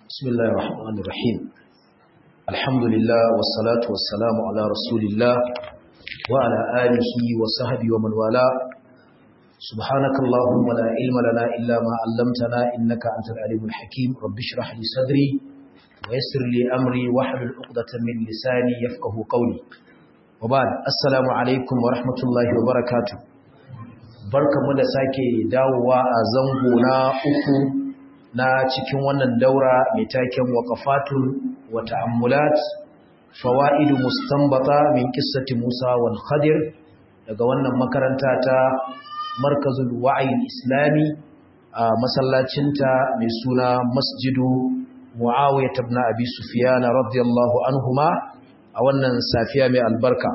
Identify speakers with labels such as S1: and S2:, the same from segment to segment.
S1: بسم الله الرحمن الرحيم الحمد لله والصلاة والسلام على رسول الله وعلى آله وصحبه ومن والاه سبحانك اللهم لا علم لنا إلا ما علمتنا إنك أنت العليم الحكيم رب اشرح لي صدري ويسر لي أمري واحلل عقدة من لساني يفقه قولي وبعد السلام عليكم ورحمة الله وبركاته barkamu da sake dawowa a zango na uku na cikin wannan daura mai taken waqafatun wa ta'ammulat fawaidu mustanbata min qissati Musa wal Khadir daga wannan makaranta ta Markazul Wa'i Islami a masallacinta mai suna Masjidu Muawiyah ibn Abi Sufyan radiyallahu anhuma a wannan safiya mai albarka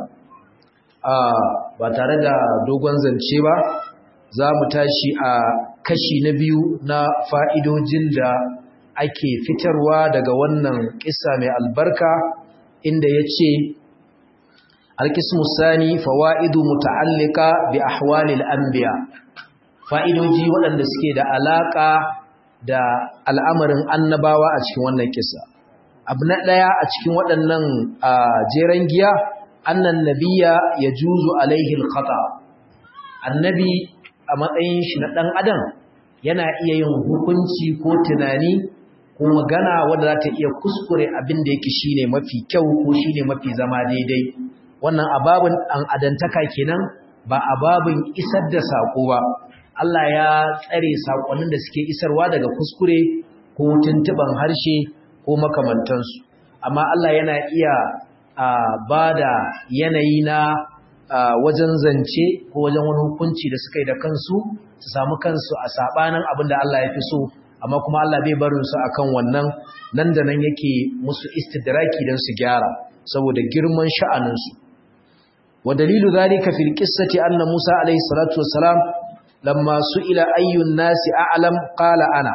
S1: ba tare da dogon zance ba za mu tashi a kashi na biyu na fa'idojin da ake fitarwa daga wannan ƙisa mai albarka inda ya ce alkismu sani fawa'idu muta'allika bi ahwalil anbiya fa'idoji waɗanda suke da alaƙa da al'amarin annabawa a cikin wannan ƙisa abu na ɗaya a cikin waɗannan jeren giya annan nabiya ya juzu alaihil khata annabi a matsayin shi na ɗan adam yana iya yin hukunci ko tunani ko magana wadda za ta iya kuskure abin da yake shine mafi kyau ko shine mafi zama daidai wannan ababin an adantaka kenan ba ababin isar da sako ba Allah ya tsare sakonnin da suke isarwa daga kuskure ko tuntuban harshe ko makamantansu amma Allah yana iya ba da yanayi na wajen zance ko wajen wani hukunci da suka yi da kansu su samu kansu a sabanin abin da Allah ya fi so amma kuma Allah bai barin su akan wannan nan da nan yake musu istidraki don su gyara saboda girman sha'anin su wa dalilu zalika fil qissati anna Musa alayhi salatu wassalam lamma su'ila ayyun nasi a'lam qala ana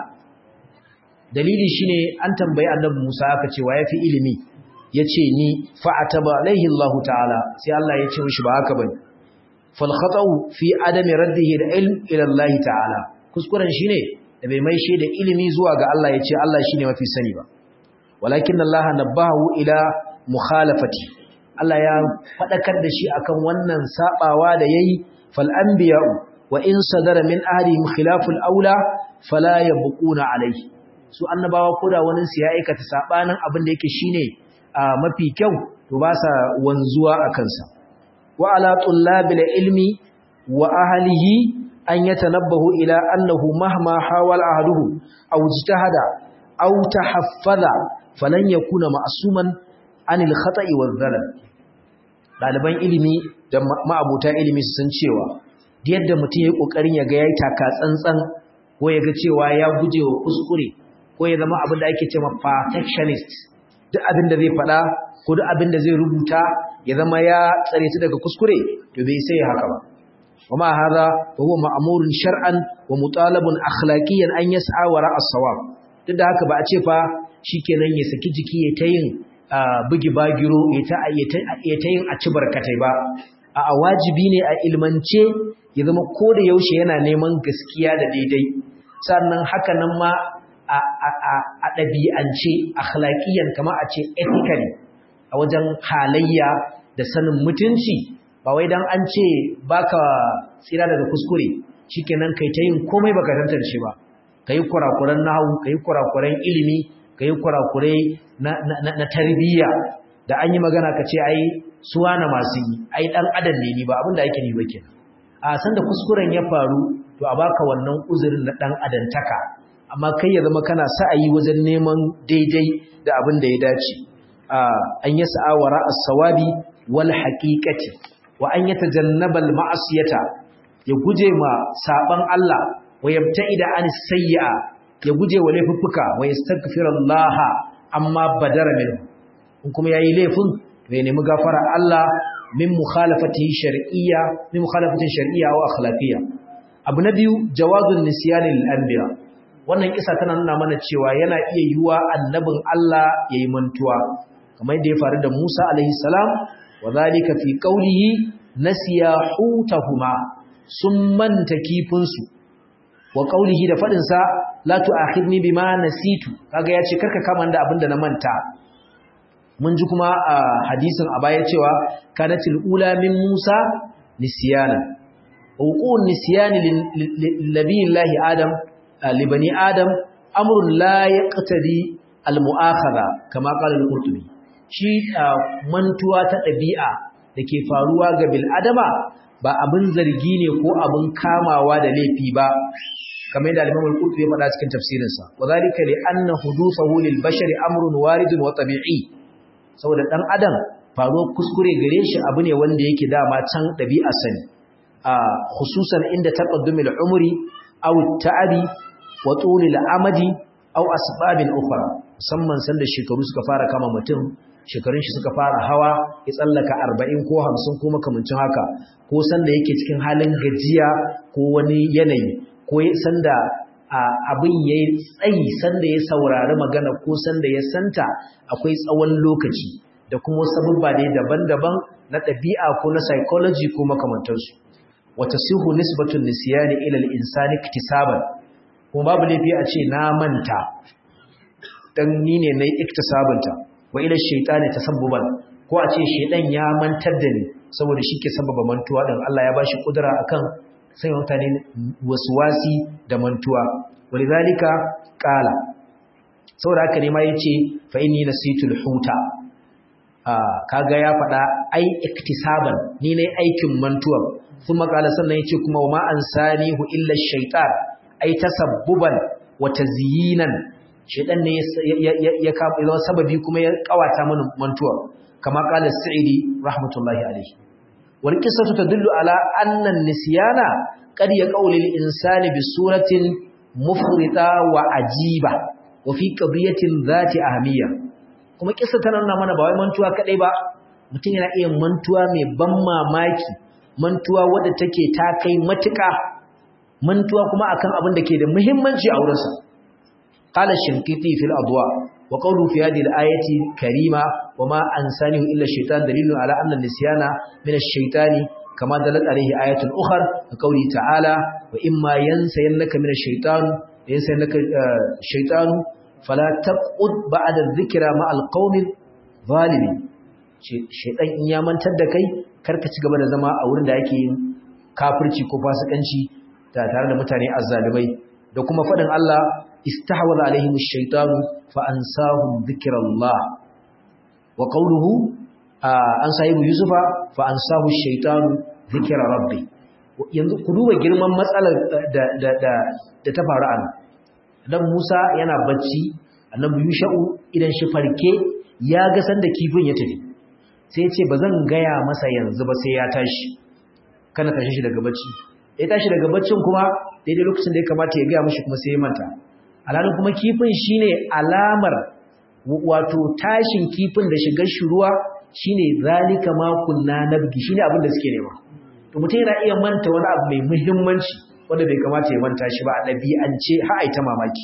S1: dalili shine an tambayi annabi Musa aka ce wa yafi ilimi ya ce ni fa'ataba alaihi Allah ta'ala sai Allah ya ce mishi ba haka bane fal khata'u fi adami raddihi al-ilm ila Allah ta'ala kuskuren shine da bai mai da ilimi zuwa ga Allah ya ce Allah shine mafi sani ba walakin Allah nabahu ila mukhalafati Allah ya fadakar da shi akan wannan sabawa da yayi fal anbiya'u wa in sadara min ahlihim khilaful aula fala yabquna alaihi su annabawa koda wani su ya aikata sabanin abin da yake shine a mafi kyau to ba sa wanzuwa a kansa wa ala tullabil ilmi wa ahlihi an yatanabbahu ila annahu mahma hawal ahduhu aw ijtahada aw tahaffaza falan yakuna ma'suman anil khata'i wal dhalal daliban ilimi da ma'abuta ilimi su san cewa yadda mutum yayi kokarin ya ga yayi taka tsantsan ko ya ga cewa ya gujewa kuskure ko ya zama abin da ake cewa perfectionist duk abin da zai faɗa ko duk abin da zai rubuta ya zama ya tsare su daga kuskure to bai sai haka ba wama hadha huwa ma'murun shar'an wa mutalabun akhlaqiyan an yas'a wara as-sawab duk da haka ba a ce fa shikenan ya saki jiki ya ta yin bugi bagiro ya ta ya ta yin a ci barkatai ba a wajibi ne a ilmance ya zama ko da yaushe yana neman gaskiya da daidai sannan haka nan ma a ɗabi'ance akhlaqiyan kama a ce ethically a wajen halayya da sanin mutunci ba wai dan an ce baka tsira daga kuskure shikenan kai ta yin komai baka tantance ba kai kurakuran nahwu kai kurakuran ilimi kai kurakurai na na tarbiyya da an yi magana ka ce ai suwa na masu yi ai dan adam ne ni ba abinda yake ni ba kenan a san da kuskuren ya faru to a baka wannan uzurin na dan adantaka amma kai ya zama kana sa'ayi wajen neman daidai da abin da ya dace an yi sa'awara as-sawabi wal haqiqati wa an yatajannaba al-ma'siyata ya guje ma saban Allah wa yabta'ida an sayyi'a ya guje wa laifuffuka wa yastaghfira Allah amma badara minhu in kuma yayi laifin ya nemi gafara Allah min mukhalafati shar'iyya min mukhalafatin shar'iyya wa akhlaqiyya abu na biyu jawazun nisyani lil anbiya wannan kisa tana nuna mana cewa yana iya yiwa annabin Allah yayi mantuwa kamar yadda ya faru da Musa alaihi salam wa zalika fi qawlihi nasiya hutahuma sun manta kifin su wa qawlihi da fadin sa la tu'akhidni bima nasitu kaga yace karka kama da abinda na manta mun ji kuma a hadisin a baya cewa kanatil ula min Musa nisyana uqun nisyani lillahi adam li bani adam amrun la yaqtadi al mu'akhadha kama qala al-qurtubi shi mantuwa ta dabi'a dake faruwa ga bil adama ba abin zargi ne ko abin kamawa da laifi ba kamar yadda al-imam al-qurtubi ya faɗa cikin tafsirinsa wadhalika li anna huduthahu lil bashari amrun waridun wa tabi'i saboda ɗan adam faruwar kuskure gare shi abu ne wanda yake dama can ɗabi'a sani a hususan inda taqaddumul umri aw ta'abi wa tulil amadi aw asbabin ukhra musamman sanda shekaru suka fara kama mutum shekarun shi suka fara hawa ya tsallaka 40 ko 50 ko makamancin haka ko sanda yake cikin halin gajiya ko wani yanayi ko sanda abin ya yi tsayi sanda ya saurari magana ko sanda ya santa akwai tsawon lokaci da kuma sabubba ne daban-daban na ɗabi'a ko na psychology ko makamantarsu wata sihu nisbatun nisiyani ilal insani iktisaban kuma babu laifi a ce na manta dan ni ne na iktisabanta wa ila shaytani tasabbuban ko a ce shaydan ya mantar da ni saboda shi ke sababa mantuwa dan Allah ya bashi kudura akan sanya mutane wasi da mantuwa walidhalika qala saboda haka ne ma yace fa inni nasitul huta ah kaga ya fada ai iktisaban ni ne aikin mantuwa kuma qala sannan yace kuma wa ma ansanihu illa shaytan ai tasabbuban wa tazyinan shaytan ne ya ka zama sababi kuma ya kawata mana mantuwa kama qala sa'idi rahmatullahi alaihi wal qissatu tadullu ala anna an-nisyana qad yaqulu lil insani bi suratin mufrita wa ajiba wa fi qadiyatin dhati ahmiyya kuma kissa tana nuna mana ba wai mantuwa kadai ba mutum yana iya mantuwa mai ban mamaki mantuwa wadda take ta kai matuƙa mantuwa kuma akan abin da ke da muhimmanci a wurinsa qala shinkiti fil adwa wa qawlu fi hadhihi al-ayati karima wa ma ansanihu illa shaytan dalilun ala anna nisyana min ash-shaytani kama dalat alayhi ayatun ukhar qawli ta'ala wa imma yansayannaka min ash-shaytan yansayannaka shaytan fala taqud ba'da adh-dhikra ma al-qawmi zalimin shaytan in ya mantar da kai karka ci gaba da zama a wurin da yake yin kafirci ko fasikanci tare da mutane azzalimai da kuma fadin Allah istahwaza alaihim ash-shaytanu fa ansahum dhikrallah wa qawluhu an sahibu yusufa fa ansahu ash-shaytanu dhikra rabbi yanzu ku duba girman matsalar da da da da ta faru an dan Musa yana bacci annabi Yusha'u idan shi farke ya ga sanda kifin ya tafi sai ya ce bazan gaya masa yanzu ba sai ya tashi kana tashi shi daga bacci ya tashi daga baccin kuma daidai lokacin da ya kamata ya gaya mashi kuma sai ya manta alhalin kuma kifin shine alamar wato tashin kifin da shigar shi ruwa shine zalika ma kunna nabgi shine abin da suke nema to mutum yana iya manta wani abu mai muhimmanci wanda bai kamata ya manta shi ba a ɗabi'ance har ai ta mamaki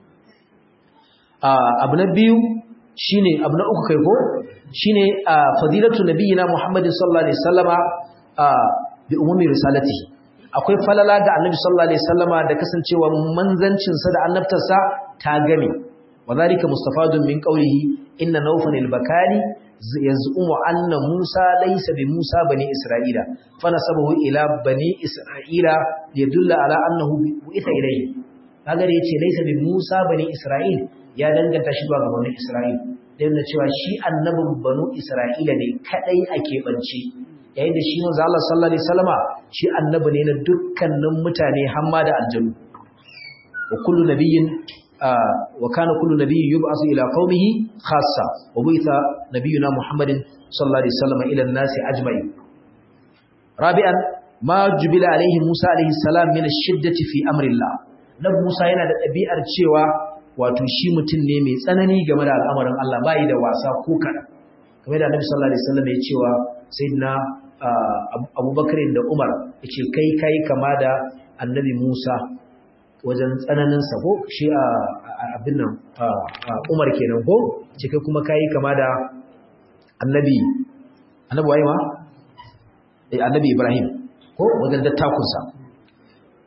S1: abu na biyu shine abu na uku kai ko shine fadilatu nabiyina muhammadin sallallahu alaihi wasallama bi umumi risalatihi akwai falala ga annabi sallallahu alaihi wasallama da kasancewa manzancin sa da annabtarsa ta game wadhalika mustafadun min qawlihi inna nawfan al-bakali yaz'umu anna musa laysa bi musa bani isra'ila fa nasabahu ila bani isra'ila liyadulla ala annahu bu'itha ilayhi kaga da yace laysa bi musa bani isra'il ya danganta shi zuwa ga bani isra'il dan cewa shi annabin banu isra'ila ne kadai ake bance yayin da shi manzo Allah sallallahu alaihi wasallama shi annabi ne na dukkanin mutane hamma da aljanu wa kullu nabiyyin wa kana kullu nabiyyin yub'asu ila qaumihi khassa wa buitha nabiyyuna muhammadin sallallahu alaihi wasallama ila an-nasi ajma'in rabi'an ma jubila alaihi musa alaihi salam min ash-shiddati fi amri Allah nabi musa yana da ɗabi'ar cewa wato shi mutum ne mai tsanani game da al'amarin Allah bai da wasa ko kaɗan kamar da annabi sallallahu alaihi wasallam ya cewa sayyidina abubakar da umar ya ce kai kai kama da annabi musa wajen tsananinsa ko shi a abin nan umar kenan ko ce kai kuma kai kama da annabi annabi waye ma annabi ibrahim ko wajen dattakunsa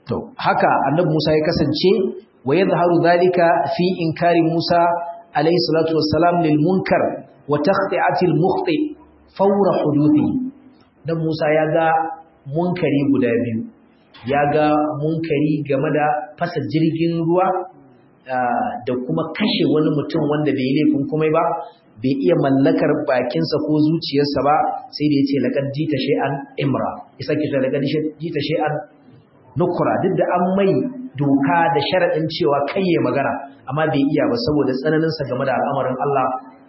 S1: to haka annabi Musa ya kasance wa yadhharu dhalika fi inkari Musa alayhi salatu wassalam lil munkar wa takhti'ati al mukhti fawra huduthi dan Musa ya ga munkari guda biyu ya ga munkari game da fasa jirgin ruwa da kuma kashe wani mutum wanda bai laifin komai ba bai iya mallakar bakinsa ko zuciyarsa ba sai da ya ce laƙar jita shay'an imra isa ke ta laƙar jita shay'an nukura duk da an mai doka da sharaɗin cewa kai ya magana amma bai iya ba saboda tsananinsa game da al'amarin Allah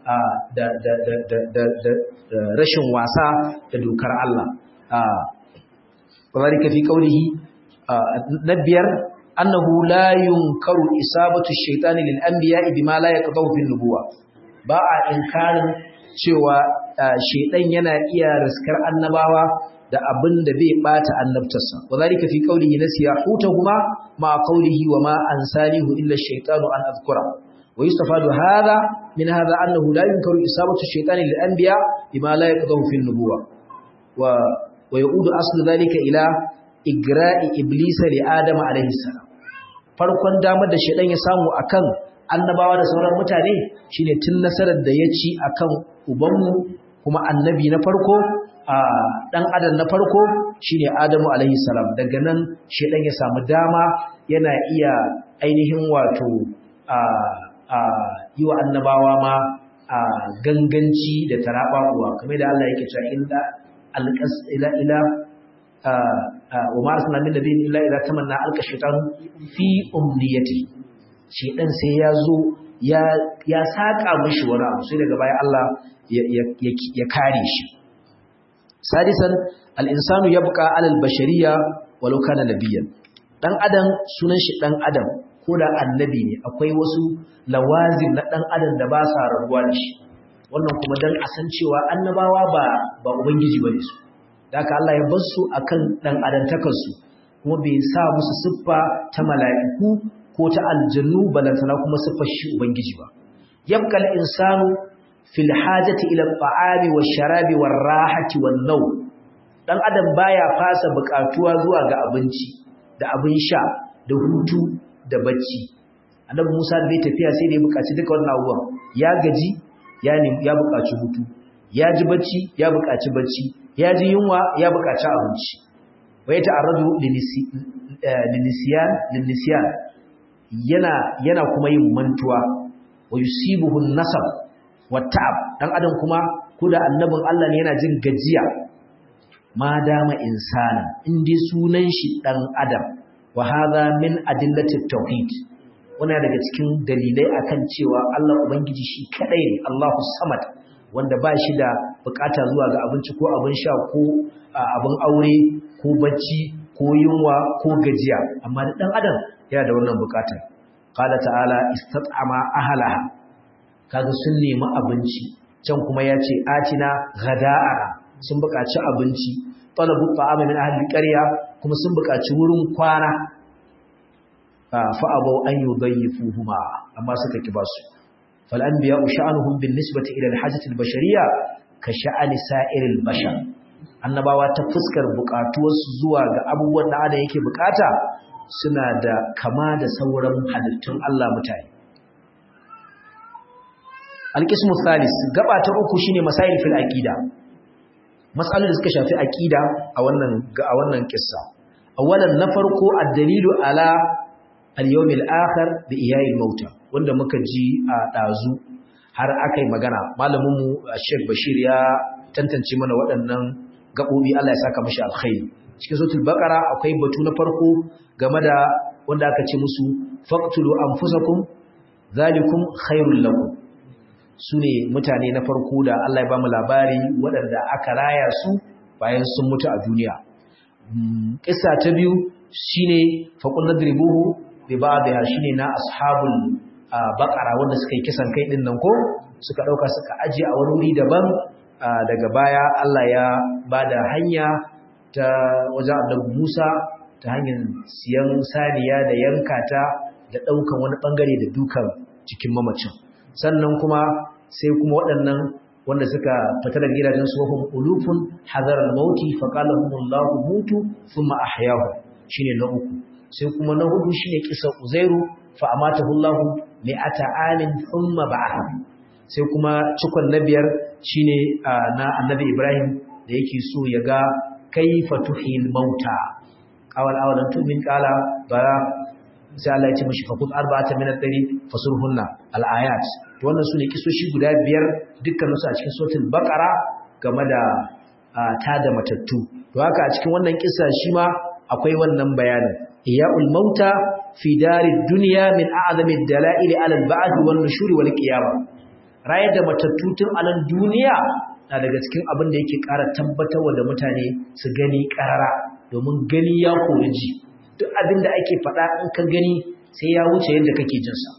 S1: da rashin wasa da dokar Allah. Wadda fi ƙaunihi na biyar annahu la yunkaru isabatu shaitani lil anbiya bima la yaqdahu fil nubuwa ba a inkarin cewa shaitan yana iya riskar annabawa da abin da bai bata annabtarsa wadhalika fi qawlihi nasiya hutahuma ma qawlihi wa ma ansanihu illa ash-shaytanu an adhkura wa yustafadu hadha min hadha annahu la yunkaru isabatu ash-shaytani lil anbiya bima la yaqdahu fil nubuwa wa wa yaudu aslu dhalika ila igra'i iblisa li adam alayhi salam farkon damar da shaitan ya samu akan annabawa da sauran mutane shine tun nasarar da ya ci akan ubanmu kuma annabi na farko dan adam na farko shine Adamu alaihi salam daga nan shedan ya samu dama yana iya ainihin wato a a yi wa annabawa ma a ganganci da taraba uwa kamar da Allah yake cewa illa alqas ila ila wa ma arsalna min nabiyyin illa idza tamanna alqa shaytan fi umniyati shedan sai ya zo ya ya saka mishi wani abu sai daga baya Allah ya kare shi sadisan al-insanu yabqa 'ala al-bashariyya walau kana nabiyyan dan adam sunan shi dan adam ko da annabi ne akwai wasu lawazim na dan adam da ba sa rabuwa da shi wannan kuma dan a san cewa annabawa ba ba ubangiji bane su haka Allah ya bar su akan dan adantakar su kuma bai sa musu siffa ta mala'iku ko ta aljannu balantana kuma siffar shi ubangiji ba yabqa al-insanu fil hajati ila at-ta'ami wash-sharabi war-rahati wan-naw dan adam baya fasa bukatuwa zuwa ga abinci da abin sha da hutu da bacci annabi Musa bai tafiya sai da ya bukaci duka wannan abubuwan ya gaji ya ne ya bukaci hutu ya ji bacci ya bukaci bacci ya ji yunwa ya bukaci abinci wa ya ta'arradu linisiyan linisiyan yana yana kuma yin mantuwa wa yusibuhu an-nasab wa ta'ab dan adam kuma ko da annabin Allah ne yana jin gajiya ma dama insana in dai sunan shi dan adam wa hadha min adillati tauhid wannan daga cikin dalilai akan cewa Allah ubangiji shi kadai ne Allahu samad wanda ba shi da bukata zuwa ga abinci ko abin sha ko abin aure ko bacci ko yunwa ko gajiya amma da dan adam yana da wannan bukata qala ta'ala istat'ama ahlaha kaga sun nemi abinci can kuma ya ce atina ghada'a sun buƙaci abinci talabu ta'ama min ahli qarya kuma sun buƙaci wurin kwana fa abau an yudayyifuhuma amma suka ki basu fal anbiya sha'anuhum bin nisbati ila al-hajati al-bashariyya ka sha'ani sa'iril bashar annabawa ta fuskar buƙatuwarsu zuwa ga abubuwan da adam yake buƙata suna da kama da sauran halittun Allah mutane alƙismu thalis gaba ta uku shine masail fil aqida mas'alolin da suka shafi aqida a wannan a wannan kissa awalan na farko ad-dalilu ala al-yawm al-akhir bi iya'il mauta wanda muka ji a dazu har akai magana malamin mu Sheikh Bashir ya tantance mana waɗannan gabobi Allah ya saka mishi alkhairi cikin suratul baqara akwai batu na farko game da wanda aka ce musu faqtulu anfusakum zalikum khairul lakum su ne mutane na farko da Allah ya ba mu labari waɗanda aka raya su bayan sun mutu a duniya. Ƙisa ta biyu shi ne faƙon na dribuhu da ba da ya shi ne na ashabul baƙara wanda suka yi kisan kai ɗin nan ko suka ɗauka suka ajiye a wani wuri daban daga baya Allah ya ba da hanya ta wajen annabi Musa ta hanyar siyan saniya da yanka ta da ɗaukan wani ɓangare da dukan cikin mamacin. sannan kuma sai kuma waɗannan wanda suka fita daga gidajen tsohon ulufun hadarar mauti faƙalahumullahu mutu thumma ahyahu shine na uku sai kuma na hudu shine kisa uzairu fa amatahu Allah mi'ata amin thumma ba'atha sai kuma cikon na biyar shine na annabi Ibrahim da yake so ya ga kaifa tuhil mauta awal awalan tu'min qala bara sai Allah ya ce mishi fakut arba'atan min ad-dari fasurhunna al-ayat to wannan sune kisoshi guda biyar dukkan su a cikin suratul baqara game da ta da matattu to haka a cikin wannan kissa shi ma akwai wannan bayanin iya'ul mauta fi darid dunya min a'zami ad-dala'il 'ala al-ba'd wan nushur wal qiyamah rayar da matattu tun a nan duniya na daga cikin abin da yake ƙara tabbatarwa da mutane su gani ƙarara domin gani ya kori ji duk abin da ake faɗa in ka gani sai ya wuce yadda kake jinsa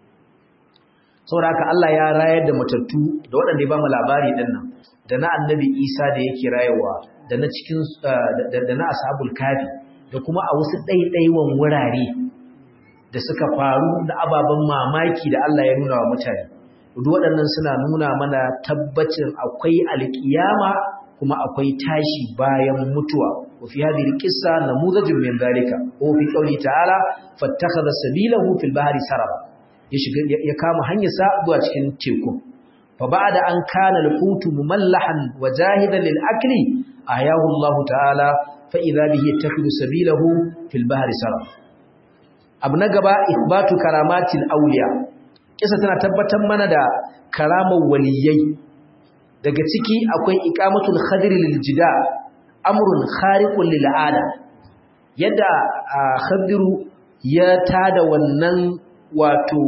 S1: saboda haka Allah ya rayar da matattu da waɗanda ya ba mu labari ɗin nan da na annabi Isa da yake rayuwa da na cikin da na ashabul kafi da kuma a wasu ɗaiɗaiwan wurare da suka faru da ababen mamaki da Allah ya nuna wa mutane duk waɗannan suna nuna mana tabbacin akwai alƙiyama kuma akwai tashi bayan mutuwa wa fi hadhihi alqissa namudajun min dhalika wa fi qawli ta'ala fattakhadha sabilahu fil bahri saraba ya shiga ya kama hanyar sa zuwa cikin teku fa ba'da an kana al-hut mumallahan wa jahidan lil akli ayahu Allah ta'ala fa idha bihi yattakhidhu sabilahu fil bahri saraba abu na gaba ithbatu karamatil awliya kisa tana tabbatar mana da karamar waliyai daga ciki akwai iqamatul khadir lil jida amrun khariqun lil ada yadda khadiru ya tada wannan wato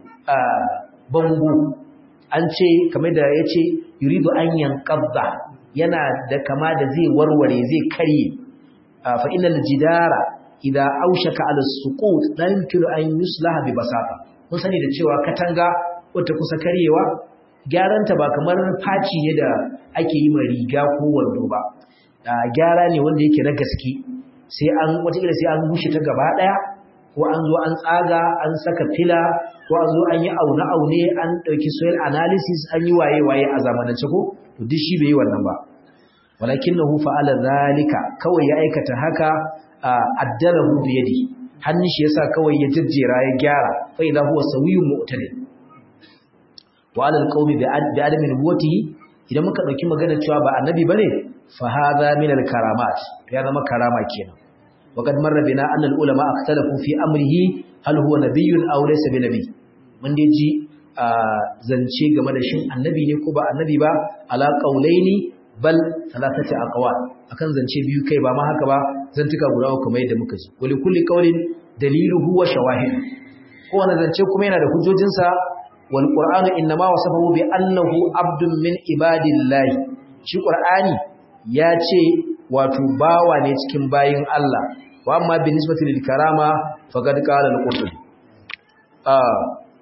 S1: bango an ce kamar da yace yuridu an yanqadha yana da kama da zai warware zai karye fa innal jidara idza aushaka ala suqut la yumkinu an yuslaha bi basata mun sani da cewa katanga wata kusa karyewa gyaranta ba kamar faci ne da ake yi mai riga ko wando ba gyara ne wanda yake na gaske sai an watakila sai an bushe ta gaba daya ko an zo an tsaga an saka fila ko an zo an yi aune aune an dauki soil analysis an yi waye waye a zamanance ko to duk shi bai yi wannan ba walakinahu fa'ala zalika kawai ya aikata haka addalahu bi yadi hannun shi yasa kawai ya jajjera ya gyara fa idza huwa sawiyyun mu'tadil wa ala alqawmi bi adami nubuwatihi idan muka dauki magana cewa ba annabi bane fa hadha min alkaramat ya zama karama kenan wa kad marra bina anna alulama akhtalafu fi amrihi hal huwa nabiyyun aw laysa bi nabiy mun dai ji zance game da shin annabi ne ko ba annabi ba ala qawlaini bal thalathati aqwal akan zance biyu kai ba ma haka ba zantuka guda uku kamar yadda muka ji wali kulli qawlin daliluhu wa shawahid kowane zance kuma yana da hujjojinsa wal qur'anu inma wasafahu bi annahu abdun min ibadillahi shi qur'ani ya ce wato bawa ne cikin bayin Allah wa amma bi nisbati lil karama faqad qala al qurtubi ah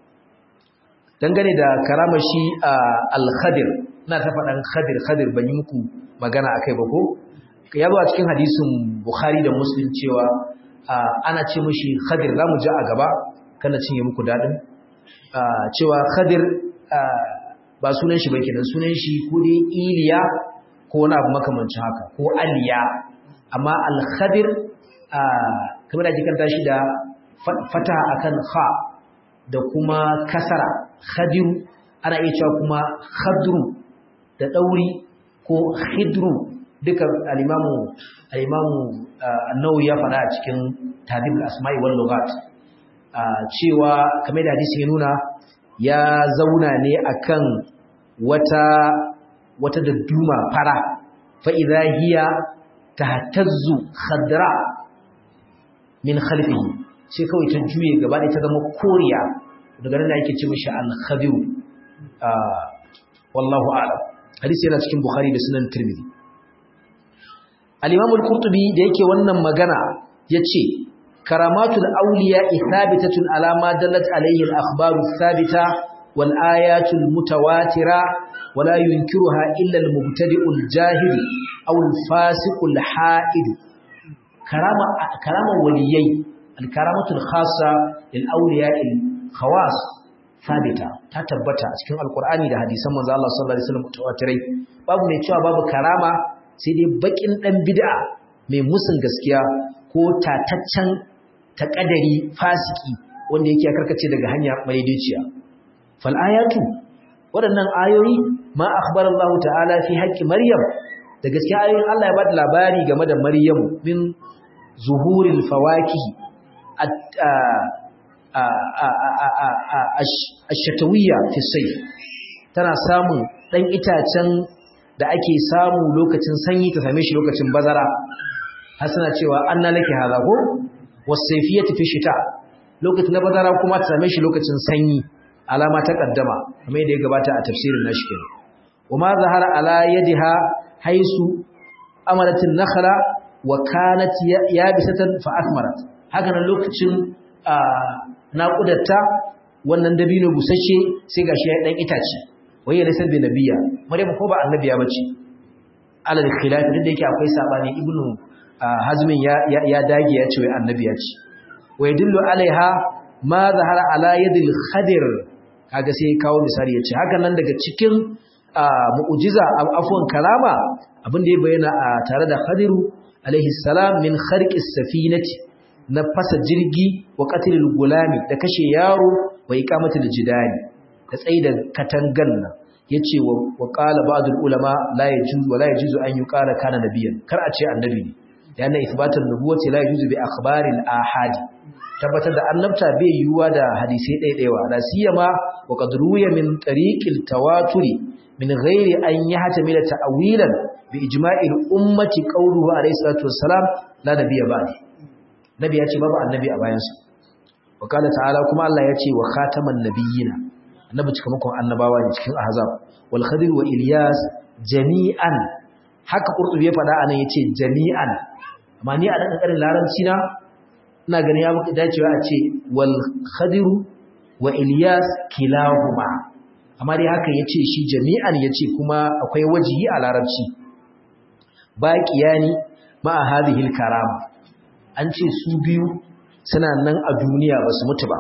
S1: dangane da karama shi al khadir ina ta faɗan khadir khadir ban yi muku magana akai ba ko ya zo a cikin hadisin bukhari da muslim cewa ana ce mishi khadir zamu ji a gaba kana cinye muku dadin cewa khadir ba sunan shi ba kenan sunan shi ko dai iliya ko wani abu makamancin haka ko aliya amma al-khadir kamar da kikanta shi da fata akan kha da kuma kasara khadiru ana iya cewa kuma khadru da dauri ko khidru duka al-imamu al-imamu an-nawawi ya fada a cikin tadib al-asma'i wal lughat cewa kamar da hadisi ya nuna ya zauna ne akan wata wata dadduma fara fa idha hiya tahtazzu khadra min khalfihi sai kawai ta juye gaba ɗaya ta zama koriya daga nan ake ce mishi al-khadir wallahu a'lam hadisi yana cikin bukhari da sunan tirmidhi al-imam al-qurtubi da yake wannan magana yace karamatul awliya thabitatun ala ma dallat alayhi al-akhbaru thabita wal ayatul mutawatira wala yunkiruha illa al-mubtadi'ul jahil aw al-fasiqul ha'id karama karama waliyai al-karamatul khassa lil awliya al-khawas sabita ta tabbata a cikin alkur'ani da hadisan manzo Allah sallallahu alaihi wasallam mutawatirai babu mai cewa babu karama sai dai bakin dan bid'a mai musun gaskiya ko tataccen ta kadari fasiki wanda yake karkace daga hanya madaidaiciya fal ayatu waɗannan ayoyi ma akhbara Allah ta'ala fi haqqi maryam da gaskiya ayoyin Allah ya bada labari game da maryam min zuhuril fawakih ash-shatawiyya fi sayf tana samun dan itacen da ake samu lokacin sanyi ta same shi lokacin bazara har suna cewa anna laki hadha ko wasayfiyatu fi shita lokacin na bazara kuma ta same shi lokacin sanyi alama ta kaddama kamar yadda ya gabata a tafsirin nashi kenan wama zahara ala yadiha haisu amaratin nakhla wa kanat yabisatan fa athmarat haka nan lokacin naƙudatta wannan dabino busasshe sai gashi ya dan itace waye laysa bi nabiyya maryam ko ba annabiya bace alal khilaf duk da yake akwai sabani ibnu hazmin ya ya dage ya ce wai annabiya ce wa yadullu alaiha ma zahara ala yadil khadir kaga sai kawo misali yace haka nan daga cikin mu'jiza afwan kalama abin da ya bayyana a tare da khadiru alaihi salam min kharqis safinati na fasa jirgi wa qatlil gulami da kashe yaro wa iqamatul jidani da tsaida katangan nan yace wa qala ba'dul ulama la yajuzu wa la yajuzu an yuqala kana nabiyyan kar a ce annabi ne yana isbatun nubuwati la yajuzu bi akhbaril ahad tabbatar da annabta bai yiwuwa da hadisai ɗaiɗaiwa la siyama wa qad ruya min tariqil tawaturi min ghairi an yahtamila ta'wilan bi ijma'il ummati qawluhu alayhi salatu wassalam la nabiyya ba'di nabi ya ce babu annabi a bayan su wa qala ta'ala kuma Allah ya ce wa khataman nabiyina annabi cikamakon annabawa ne cikin ahzab wal khadir wa ilyas jami'an haka qurtubi ya faɗa anan yace jami'an amma ni a dan karin larabci na ina ganin ya muka dacewa a ce wal khadiru wa ilyas kilahuma amma dai haka yace shi jami'an yace kuma akwai wajihi a larabci baqiyani ma hadhihi karama an ce su biyu suna nan a duniya ba su mutu ba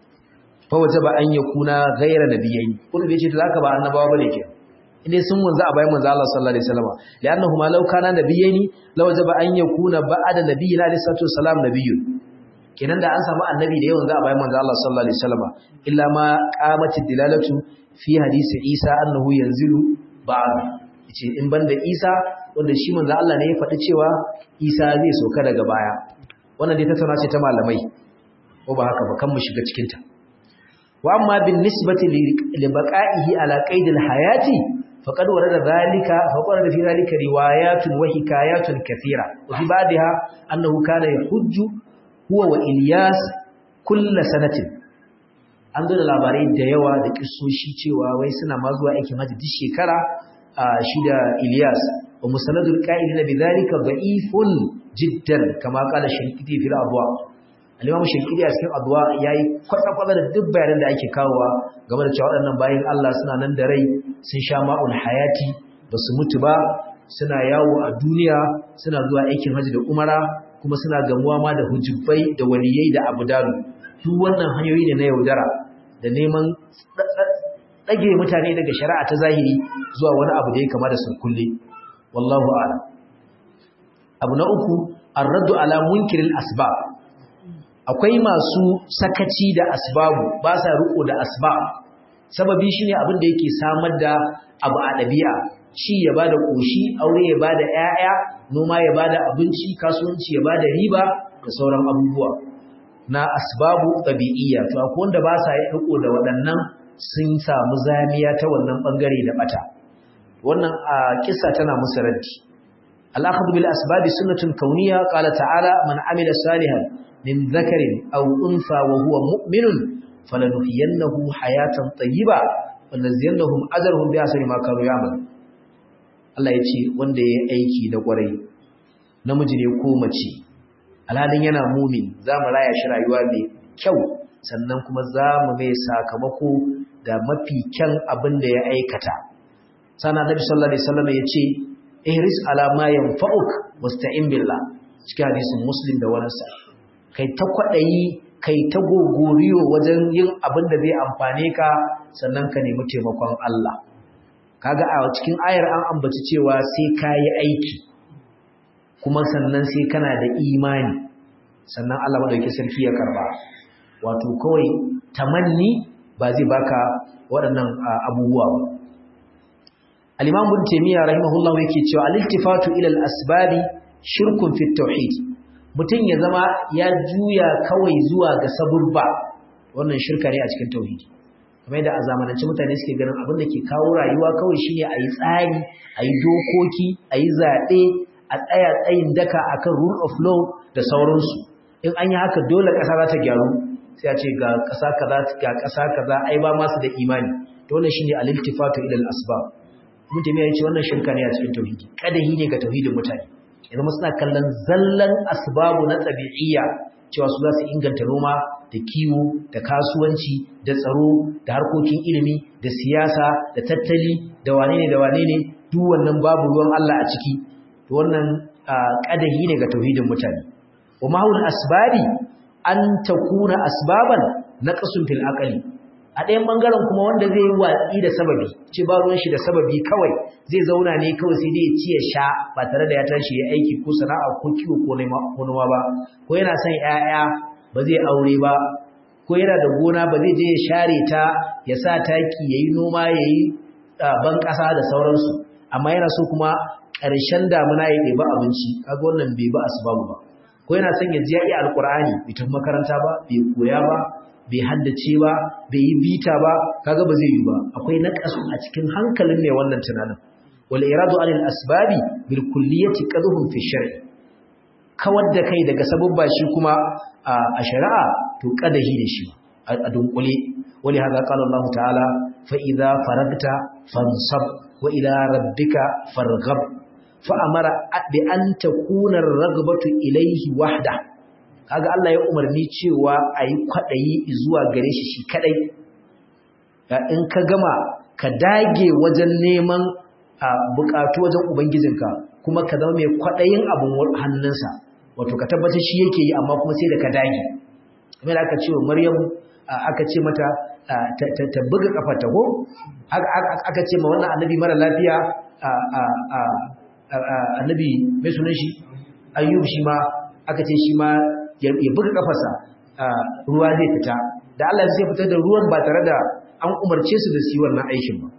S1: fa wajaba an yakuna ghayra nabiyyin kullu bai ce to zaka ba annabawa bane ke inda sun wanzu a bayan manzo Allah sallallahu alaihi wasallam li'annahu ma law kana nabiyyin law wajaba an yakuna ba'da nabiyyin alaihi salatu wassalam nabiyyun kenan da an samu annabi da yawan za a bayan manzo Allah sallallahu alaihi wasallam illa ma qamati dilalatu fi hadisi Isa annahu yanzilu ba'd yace in banda Isa wanda shi manzo Allah ne ya faɗi cewa Isa zai soka daga baya wannan dai tattauna ce ta malamai ko ba haka ba kan mu shiga cikin ta wa amma bin nisbati li baqa'ihi ala qaidil hayati faqad warada dhalika faqad fi dhalika riwayatun wa hikayatun kathira wa fi ba'daha annahu kana yahujju huwa wa Ilyas kulla sanatin an zo da labarai da yawa da kissoshi cewa wai suna ma zuwa aikin hajji duk shekara shi da Ilyas wa musanadul qa'ilina bidhalika da'ifun jiddan kama qala shaykiti fil adwa al-imam shaykiti a cikin adwa yayi kwata-kwata da duk bayanan da ake kawowa game da cewa waɗannan bayin Allah suna nan da rai sun sha ma'ul hayati basu mutu ba suna yawo a duniya suna zuwa aikin hajji da umara kuma suna gamuwa ma da hujubbai da waliyai da abudalu duk wannan hanyoyi ne na yaudara da neman ɗage mutane daga shari'a ta zahiri zuwa wani abu da ya kama da sulkulle wallahu a'lam abu na uku ar-raddu ala munkiril asbab akwai masu sakaci da asbabu ba sa riko da asbab sababi shine abin da yake samar da abu a ɗabi'a ci ya bada koshi aure ya bada ƴaƴa noma ya bada abinci kasuwanci ya bada riba da sauran abubuwa na asbabu tabi'iyya to akwai wanda ba sa yi riko da waɗannan sun samu zamiya ta wannan bangare da bata wannan a kissa tana musu raddi al-akhdhu bil asbabi sunnatun kauniyya qala ta'ala man amila salihan min dhakarin aw untha wa huwa mu'minun falanuhyiyannahu hayatan tayyiba wa naziyannahum ajrahum bi ahsani ma kanu ya'malun Allah ya ce wanda ya aiki da kwarai namiji ne ko mace alhalin yana mumin za mu raya shi rayuwa mai kyau sannan kuma za mu mai sakamako da mafi kyan abin da ya aikata sana nabi sallallahu alaihi wasallam ya ce ihris ala ma yanfa'uk wasta'in billah cikin hadisin muslim da wani sa kai ta kwadayi kai ta gogoriyo wajen yin abin da zai amfane ka sannan ka nemi taimakon Allah kaga a cikin ayar an ambaci cewa sai ka yi aiki kuma sannan sai kana da imani sannan Allah madaukakin sarki ya karba wato kawai tamanni ba zai baka waɗannan abubuwa ba al-imam ibn taymiya rahimahullahu yake cewa al-iltifatu ila al-asbabi shirkun fi tauhid mutum ya zama ya juya kawai zuwa ga sabubba wannan shirka ne a cikin tauhidi kamar yadda a zamanance mutane suke ganin abin da ke kawo rayuwa kawai shine a yi tsari a yi dokoki a yi zaɓe a tsaya tsayin daka akan rule of law da sauransu in an yi haka dole ƙasa za ta gyaru sai a ce ga ƙasa kaza ga ƙasa kaza ai ba masu da imani to wannan shine al-iltifatu ila al-asbab mun tafi ya ce wannan shirka ne a cikin tauhidi kadahi ne ga tauhidin mutane idan suna kallon zallan asbabu na tabi'iyya cewa su za su inganta noma da kiwo da kasuwanci da tsaro da harkokin ilimi da siyasa da tattali da wane ne da wane ne duk wannan babu ruwan Allah a ciki to wannan kadahi ne ga tauhidin mutane wa mahul asbabi an takuna asbaban naqsun fil aqli a ɗayan bangaren kuma wanda zai yi watsi da sababi ce ba ruwan shi da sababi kawai zai zauna ne kawai sai dai ya ci ya sha ba tare da ya tashi ya aiki ko sana'a ko kiwo ko noma ba ko yana son 'ya'ya ba zai aure ba ko yana da gona ba zai je ya share ta ya sa taki ya yi noma ya yi ban ƙasa da sauransu amma yana so kuma ƙarshen damuna ya ɗeba abinci kaga wannan bai ba asbabu ba ko yana son ya ji ya iya alƙur'ani bai tafi makaranta ba bai koya ba bai haddace ba bai yi bita ba kaga ba zai yi ba akwai naqasu a cikin hankalin mai wannan tunanin wal iradu anil asbabi bil kulliyati qadhum fi shar'i kawar da kai daga sababba shi kuma a shari'a to kadahi da shi a dunkule wali hada qala Allah ta'ala fa idza faragta fansab wa ila rabbika farghab fa amara bi an takuna ar-raghbatu ilayhi wahda kaga Allah ya umarni cewa ayi kwadayi zuwa gare shi shi kadai in ka gama ka dage wajen neman bukatu wajen ubangijinka kuma ka zama mai kwadayin abun hannunsa wato ka tabbatar shi yake yi amma kuma sai da ka dage kamar aka ce wa Maryam aka ce mata ta buga kafarta ko aka ce ma wannan annabi mara lafiya annabi mai sunan shi ayyub shi ma aka ce shi ma ya buga kafarsa ruwa zai fita da Allah zai fitar da ruwan ba tare da an umarce su da su yi wannan aikin ba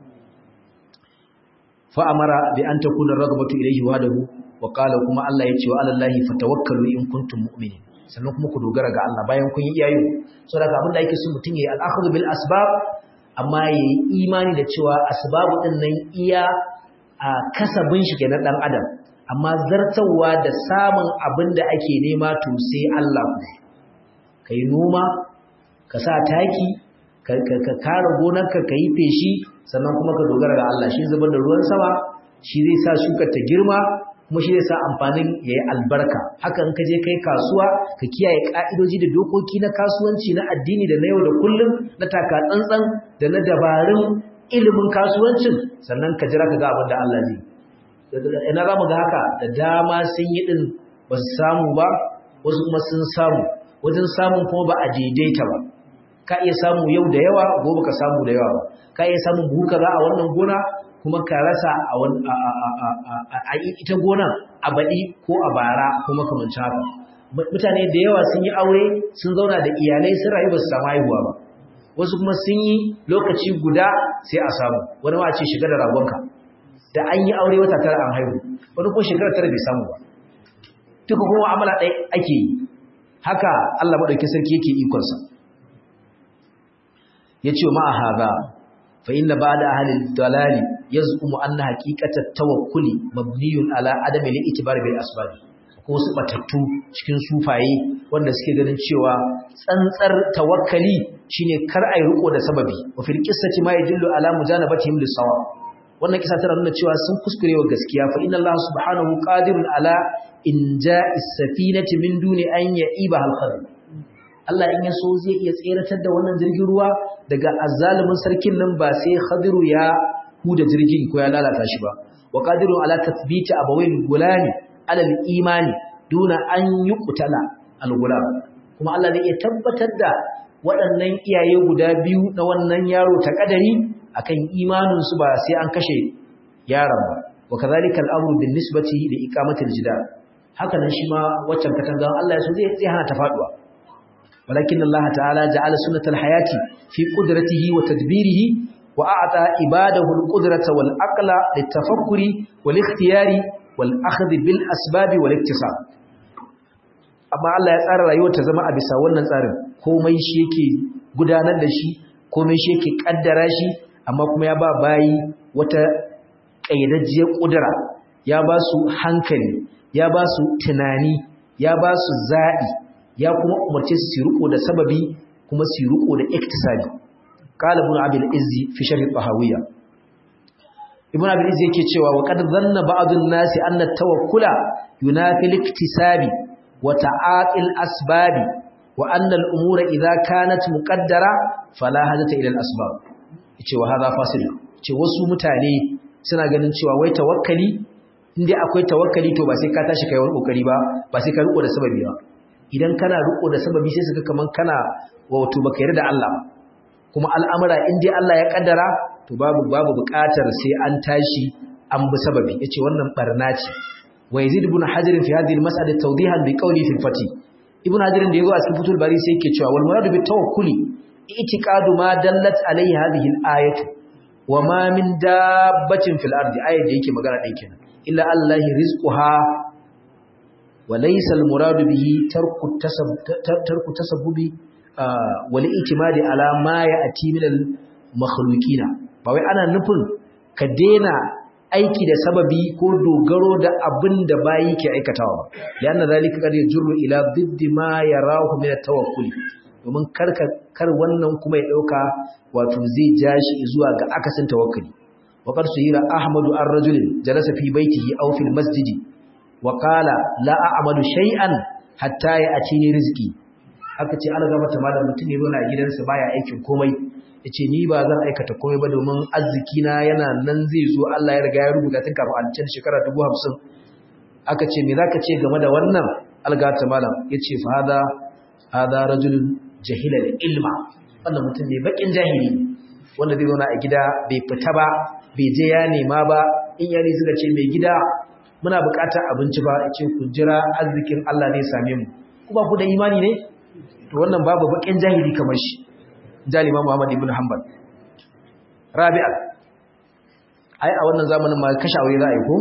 S1: fa amara bi an takuna ragbatu ilayhi wahdahu wa qala kuma Allah ya ce wa alallahi fatawakkalu in kuntum mu'minin sannan kuma ku dogara ga Allah bayan kun yi iyayu saboda abin da ake so mutum yayi al-akhdhu bil asbab amma yayi imani da cewa asbabu din nan iya a kasabin shi kenan dan adam amma zartawa da samun abin da ake nema to sai Allah ku kai noma ka sa taki ka kare gonarka ka yi feshi sannan kuma ka dogara ga Allah shi zubar da ruwan sama shi zai sa shukar ta girma kuma shi zai sa amfanin ya yi albarka haka in ka je kai kasuwa ka kiyaye ka'idoji da dokoki na kasuwanci na addini da na yau da kullum na taka tsantsan da na dabarun ilimin kasuwancin sannan ka jira ka ga abin da Allah zai ina za mu ga haka da dama sun yi din ba su samu ba wasu kuma sun samu wajen samun kuma ba a daidaita ba ka iya samu yau da yawa gobe ka samu da yawa ba ka iya samun buhu kaza a wannan gona kuma ka rasa a ita gonan a baɗi ko a bara ko makamancin haka mutane da yawa sun yi aure sun zauna da iyalai sun rayu ba su samu haihuwa ba wasu kuma sun yi lokaci guda sai a samu wani ma ce shiga da ragonka da an yi aure wata tara an haihu wani kuma shekara tara bai samu ba duka kuma amala ɗaya ake yi haka Allah maɗauki sarki yake ikonsa ya ce ma a haza fa inna ba da ahalin dalali ya zuƙumu an na haƙiƙatar tawakkuli mabniyun ala adami li itibar bil asbabi ko su batattu cikin sufaye wanda suke ganin cewa tsantsar tawakkali shine kar ai riko da sababi wa fil qissati ma yadullu ala mujanabatihim lis sawab wannan kisa tana nuna cewa sun kuskure wa gaskiya fa inna Allah subhanahu qadirun ala inja'is safinati min duni an ya'iba al khadr Allah in yaso zai iya tseratar da wannan jirgin ruwa daga azzalumin sarkin nan ba sai khadiru ya huda jirgin ko ya lalata shi ba wa qadirun ala tathbiti abawain gulani ala al-imani duna an yuqtala al-gulam kuma Allah zai iya tabbatar da waɗannan iyaye guda biyu na wannan yaro ta kadari akan imaninsu ba sai an kashe yaron ba wa kadhalika al-amru bin nisbati li iqamati al-jidal haka nan shi ma waccan katangan Allah ya so zai zai hana ta faduwa walakin Allah ta'ala ja'ala sunnatal hayati fi qudratihi wa tadbirihi wa a'ta ibadahu al-qudrata wal aqla litafakkuri wal ikhtiyari wal akhdh bil asbab wal iktisab amma Allah ya tsara rayuwar ta zama a bisa wannan tsarin komai shi yake gudanar da shi komai shi yake kaddara shi amma kuma ya ba bayi wata kaidajjiyar kudura ya ba su hankali ya ba su tunani ya ba su za'i ya kuma umarce su su riko da sababi kuma su riko da iktisabi qala ibn abil izzi fi sharh tahawiyya ibn abil izzi yake cewa wa qad dhanna ba'dun nasi anna tawakkula yunafi al-iktisabi wa ta'atil asbabi wa anna al-umura idha kanat muqaddara fala hajata ila al-asbab yace wa hadha fasil ce wasu mutane suna ganin cewa wai tawakkali inda akwai tawakkali to ba sai ka tashi kai wani kokari ba ba sai ka riko da sababi ba idan kana riko da sababi sai suka kaman kana wato baka yarda da Allah kuma al'amura in dai Allah ya kaddara to babu babu buƙatar sai an tashi an bi sababi yace wannan barna ce wa yazid ibn hajar fi hadhihi al-mas'ala tawdihan bi qawli fi al-fati ibn hajar da yazo a cikin futul bari sai yake cewa wal muradu bi tawakkuli i'tiqadu ma dallat alayhi hadhihi al-ayatu wa ma min dabbatin fil ardi ayat da yake magana ɗin kenan illa allahi rizquha wa laysa al muradu bihi tarku tasab tarku tasabbubi wal itimadi ala ma ya'ti min al makhluqina ba wai ana nufin ka dena aiki da sababi ko dogaro da abin da bayi ke aikatawa ba yana zalika kad yajru ila diddi ma yarahu min at tawakkul domin karka kar wannan kuma ya dauka wato zai jashi zuwa ga akasin tawakkali وقد سئل أحمد الرجل جلس في بيته أو في المسجد وقال لا أعمل شيئا حتى يأتيني رزقي aka ce Allah gaba malam mutum ne yana gidansa baya aikin komai yace ni ba zan aikata komai ba domin arziki na yana nan zai zo Allah ya riga ya rubuta tun kafin an can shekara 50 aka ce me zaka ce game da wannan algata malam yace fa hada hada rajulun jahila ilma wannan mutum ne bakin jahili wanda zai zauna a gida bai fita ba bai je ya nema ba in yari suka ce mai gida muna bukatar abinci ba ce ku jira arzikin Allah ne same mu kuma ku da imani ne to wannan babu bakin jahili kamar shi jalima Muhammad ibn Hanbal Rabi'a ai a wannan zamanin ma kashe aure za a yi ko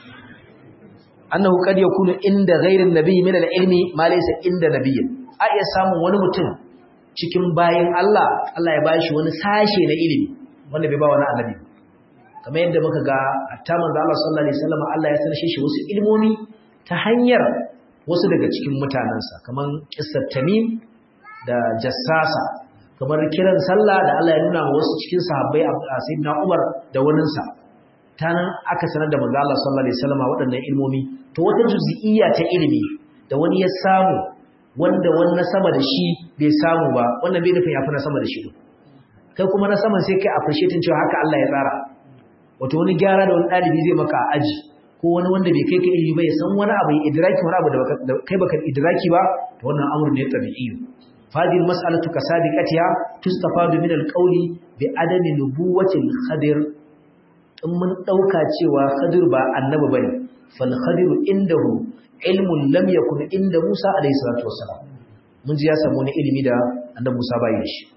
S1: annahu qad yakunu inda ghairin nabiy min al-ilmi ma laysa inda nabiyyin a iya samun wani mutum cikin bayin Allah Allah ya bashi wani sashe na ilimi wanda bai ba wani annabi kamar yadda muka ga hatta manzo Allah sallallahu alaihi wasallam Allah ya sanar shi wasu ilmomi ta hanyar wasu daga cikin mutanansa kamar qissat tamim da jassasa kamar kiran sallah da Allah ya nuna wa wasu cikin sahabbai sayyidina Umar da waninsa ta nan aka sanar da manzo Allah sallallahu alaihi wasallam waɗannan ilmomi to wata juz'iyya ta ilimi da wani ya samu wanda wannan sama da shi bai samu ba wannan bai nufin ya fi na sama da shi kai kuma na saman sai kai appreciating cewa haka Allah ya tsara wato wani gyara da wani ɗalibi zai maka aji ko wani wanda bai kai ka ilimi ba ya san wani abu ya idraki wani abu da kai baka idraki ba to wannan amur ne tabi'i fadil mas'alatu kasabiqatiha tustafadu min alqawli bi adami nubuwati al-khadir in mun dauka cewa khadir ba annabi bane fal khadir indahu ilmun lam yakun inda Musa alayhi salatu wassalam mun ji ya samu wani ilimi da annabi Musa bai da shi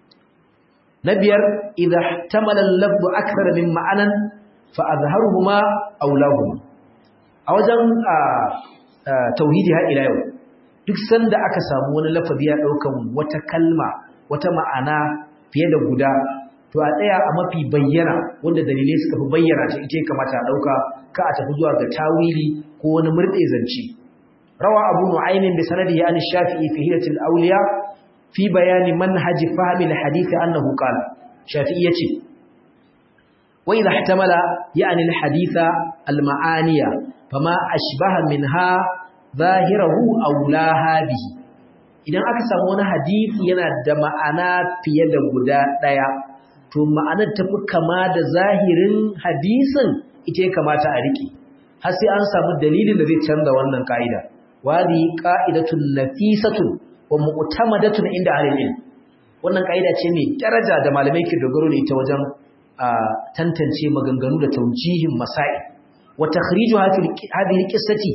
S1: na biyar idha ihtamala al-lafz akthar min ma'anan fa azharuhuma awlahuma a wajen tauhidi har ila yau duk sanda aka samu wani lafazi ya daukan wata kalma wata ma'ana fiye da guda to a tsaya a mafi bayyana wanda dalilai suka fi bayyana ta ita kamata a dauka ka a tafi zuwa ga tawili ko wani murde zance rawa abu nu'aymin bi sanadihi an shafi'i fi hilatil awliya fi bayani manhaji fahmi al-hadith annahu qala shafi'i yace wa idha ihtamala ya'ni al-haditha al-ma'aniya fama ashbaha minha zahirahu aw laha bihi idan aka samu wani hadisi yana da ma'ana fiye da guda daya to ma'anar tafi kama da zahirin hadisin ita ya kamata a rike har sai an samu dalilin da zai canza wannan ka'ida wadi qa'idatun nafisatun wa mu'tamadatun inda ahlil wannan kaida ce mai daraja da malamai ke dogaro da ita wajen tantance maganganu da taujihin masail wa takhrijuha fi hadhihi qissati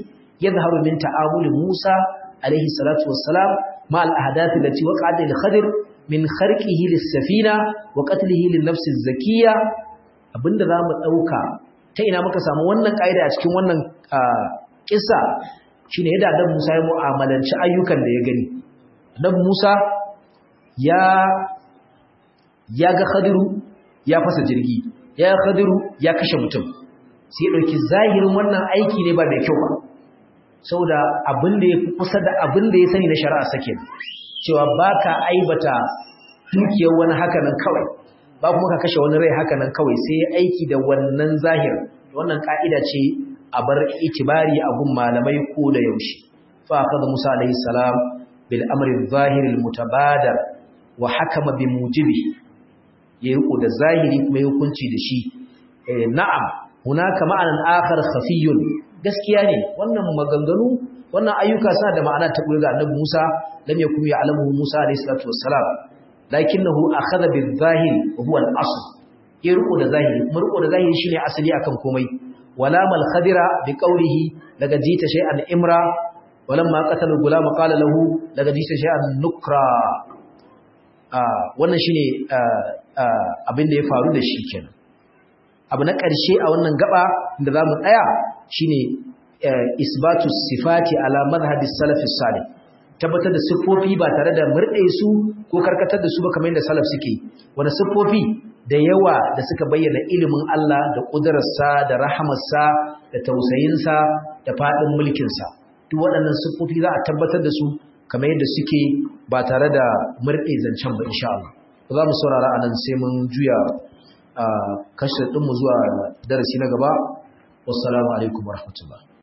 S1: yadhharu min ta'amuli Musa alaihi salatu wassalam ma al-ahdath allati waqa'at lil Khadir min kharqihi lis-safina wa qatlihi lin-nafs az-zakiyya abinda zamu dauka ta ina muka samu wannan kaida a cikin wannan kissa shine yadda Annabi Musa ya mu'amalanci ayyukan da ya gani Annabi Musa ya ya ga Khadiru ya fasa jirgi ya Khadiru ya kashe mutum sai dauki zahirin wannan aiki ne ba mai kyau ba saboda abin da ya fi kusa da abin da ya sani na shari'a sake cewa baka aibata dukiyar wani hakanan kawai ba kuma ka kashe wani rai hakanan kawai sai aiki da wannan zahir wannan ka'ida ce a bar itibari a gun malamai ko da yaushe fa akhadha Musa alayhi salam bil amri zahir al mutabadar wa hakama bi mujibi ya riko da zahiri kuma ya hukunci da shi na'am hunaka ma'anan akhar khafiyun gaskiya ne wannan maganganu wannan ayyuka suna da ma'ana ta ga annabi Musa lam yakun ya'lamu Musa alayhi salatu wassalam lakinnahu akhadha bil zahiri wa huwa al asl ya riko da zahiri kuma riko da zahiri shine asali akan komai wala mal khadira bi qawlihi daga jita shay'an imra walamma qatala gulama qala lahu daga jita shay'an nukra wannan shine abin da ya faru da shi kenan abu na ƙarshe a wannan gaba da za mu tsaya shine isbatu sifati ala madhhabi salafi salih tabbatar da siffofi ba tare da murɗe su ko karkatar da su ba kamar yadda salaf suke wani siffofi da yawa da suka bayyana ilimin Allah da ƙudurarsa da rahamarsa da tausayinsa da faɗin mulkinsa duk waɗannan siffofi za a tabbatar da su kamar yadda suke ba tare da murɗe zancen ba insha Allah za mu saurara a nan sai mun juya kashe ɗinmu zuwa darasi na gaba wassalamu alaikum warahmatullahi